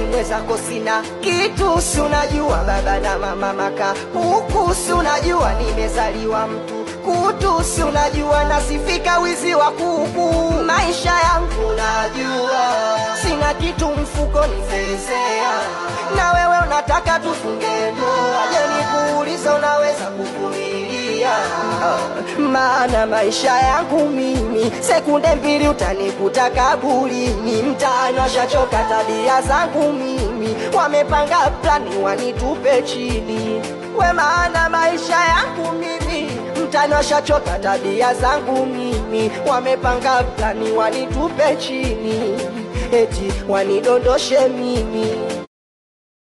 mwezako sina kitu, si unajua baba na mama maka huku, si unajua nimezaliwa mtu kutu, si unajua nasifika wizi wa kuku. Maisha yangu najua sina kitu mfuko nifezea, na wewe unataka tufunge ndoa. Je, nikuulize unaweza kuvumilia? Maana maisha yangu mimi sekunde mbili utanikuta kaburini, mtaani washachoka tabia zangu mimi, wamepanga plani wanitupe chini. We, maana maisha yangu mimi mtaani washachoka tabia zangu mimi, wamepanga plani wanitupe chini, eti wanidondoshe mimi